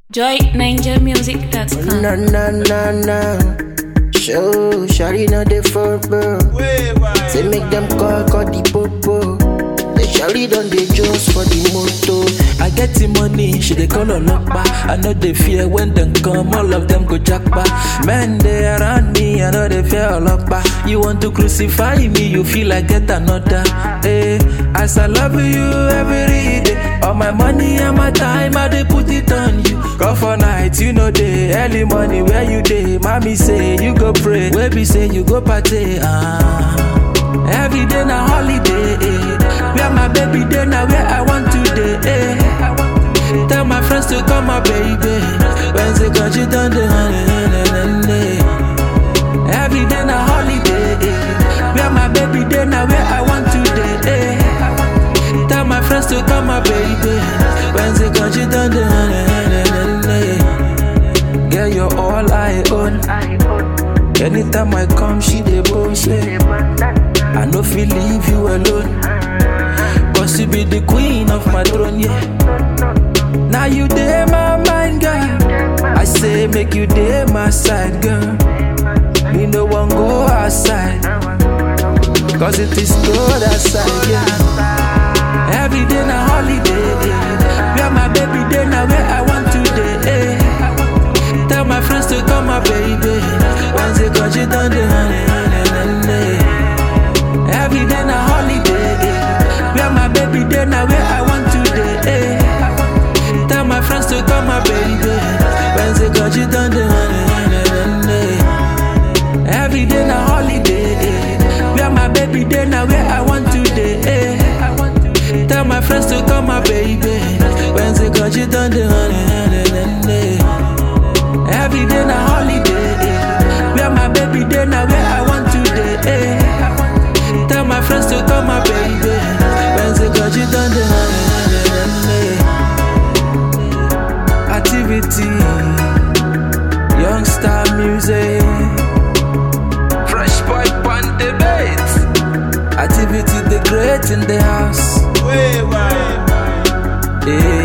JoyNinjaMusic.com. Na na na na. Show, shawty know the front bro. Say make them call, call the popo. The shawty done the juice for the moto. I get the money, she dey call Olokpa. I know they fear when them come, all of them go jackpa. Men they around me, I know they fear Olokpa. You want to crucify me, you feel like get another. Hey, as I love you every day, all my money and my time, I dey put it on you. Go for night, you know day, early morning where you day. Mommy say you go pray, baby say you go party. Ah. Every day na holiday, eh. Where my baby day now where I want to day, eh. Tell my friends to come, my baby. Wednesday, cause you done the honey, honey, honey. Every day na holiday, eh. Where my baby day now where I want to day, eh. Tell my friends to come, my baby. Wednesday, cause you done the honey, honey, honey. Girl, you're all I own. Anytime I come, she dey bullshit. I no feel leave you alone. Cause you be the queen of my throne, yeah. Now you dey my mind, girl. I say make you dey my side, girl. Me no one go outside. Cause it is cold outside, yeah. Every day na holiday, yeah. Where my baby day now where I want to day, eh. Tell my friends to come, my baby. Wednesday, cause you done the honey, honey, honey. Every day na holiday, eh. Where my baby day now where I want to day, eh. Tell my friends to come, my baby. Wednesday, cause you done the honey, honey, honey. Every day na holiday, eh. Where my baby day now where I want to day, eh. Tell my friends to come, my baby. Wednesday, cause you done the honey, honey, honey. Every day na holiday, eh. Where my baby day now where I want to day, eh. Tell my friends to come, my baby. Wednesday, cause you done the honey, honey, honey. Activity, young star music, fresh boy on the beat. Activity, the great in the house. Yeah.